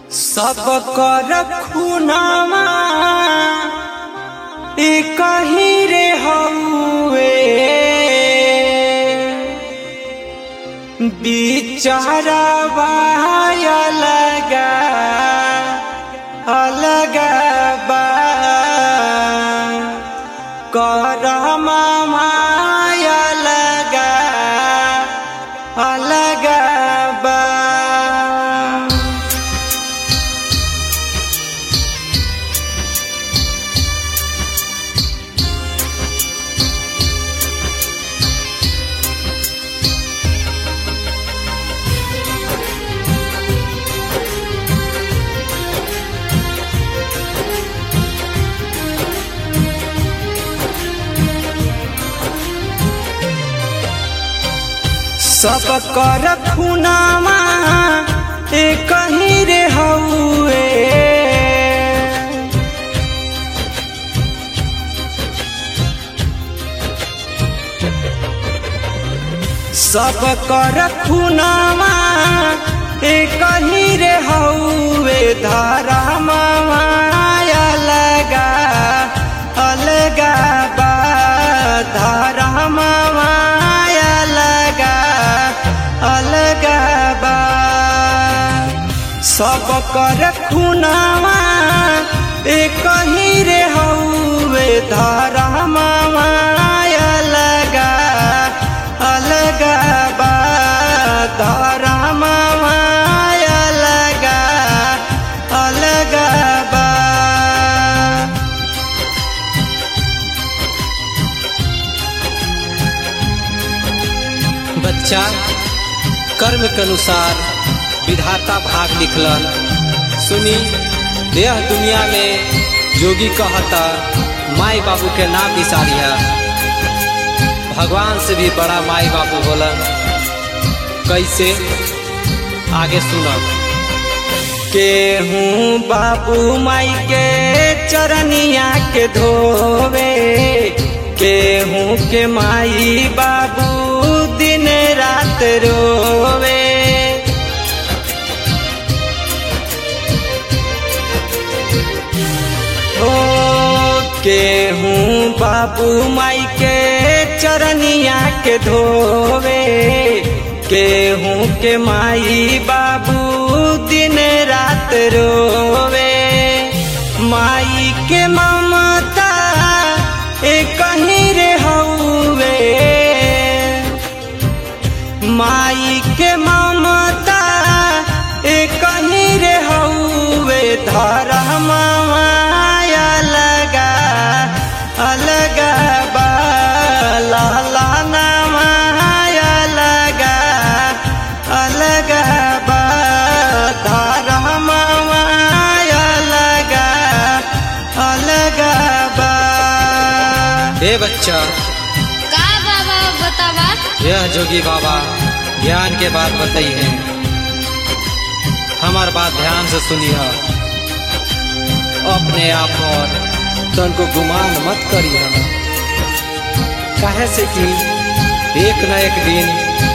सब कर खुनामा ई कहीं रे हउए बिचारा अलगा अलगा बा कर माया लगा अलगा बा सब कर खुनामा ए कहीं रे हउए सब कर खुनामा ए कहीं रे हउए धारा माया लगा अलगा बा धारा माया लगा अलगा बा सब कर खुनामा ए कहीं रे हउए धारा माया लगा अलगा बा धारा माया लगा अलगा बा बच्चा कर्म के अनुसार विधाता भाग लिखलन सुनी यह दुनिया में जोगी कहता माई बाबू के नाम बिसारिया भगवान से भी बड़ा माई बाबू बोलन कैसे आगे सुनब केहूँ बाबू माई के चरनिया के धोवे केहूँ के माई बाबू दिन रात रोवे ओ केहूँ बाबू माई के चरनिया के धोवे केहूँ के माई बाबू दिन रात रोवे माई के ममता ए कहीं रे हउवे माई के ममता ए कहीं रे हउवे धरा माया लगा अलगा बा लाला ना माया लगा अलगा बा धरा माया लगा अलगा बा हे बच्चा का बाबा बतावा यह जोगी बाबा ज्ञान के बात बताई है हमार बात ध्यान से सुनिए अपने आप और तन को गुमान मत करिए काहे से कि एक न एक दिन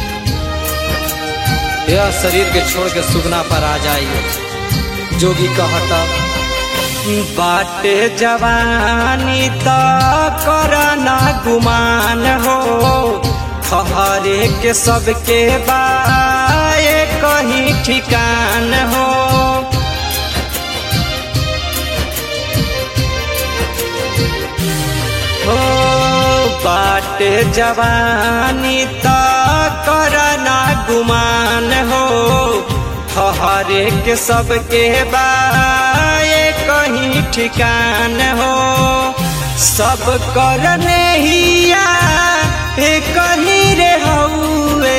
यह शरीर के छोड़ के सुगना पर आ जाइए जोगी कहता बाटे जवानी त करना गुमान हो हरे के सबके बाए कहीं ठिकान हो हो बाटे जवानी त करना गुमान हो हरे के सबके बाए कहीं ठिकान हो सब करने हिया ए कहीं रे हउए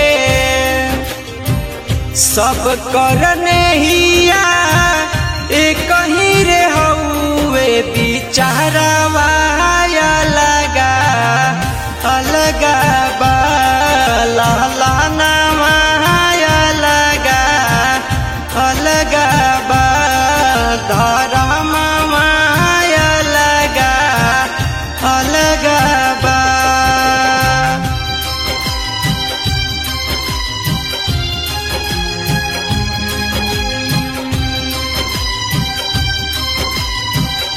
सब करने हिया ए कहीं रे हउए बिचारा वाया लगा अलगा बा लाला ना माया लगा अलगा बा धरा माया लगा अलगा बा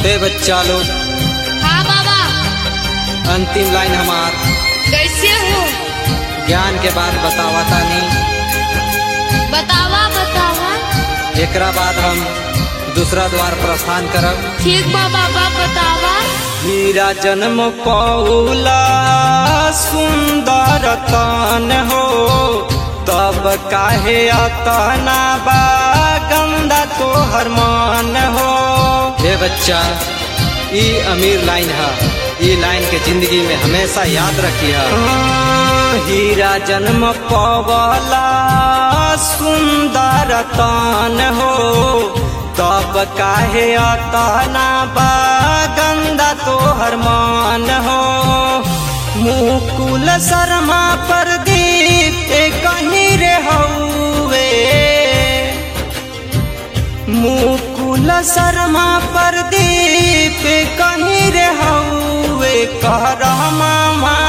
ए बच्चा लोग हाँ बाबा अंतिम लाइन हमार कैसे हो ज्ञान के बाद बतावा तानी बतावा बतावा एकरा बाद हम दूसरा द्वार प्रस्थान करब ठीक बा बाबा बतावा हीरा जन्म पौला सुंदर तन हो तब काहे अतना बा गंदा तोहर मन हो हे बच्चा ई अमीर लाइन है ई लाइन के जिंदगी में हमेशा याद रखिए हीरा जन्म पवला सुंदर तन हो तब काहे अतना बा गंदा तोहर मन हो मुकुल शर्मा प्रदीप कहीं रे हउवे मुकुल शर्मा प्रदीप कहीं रे हउवे कह मामा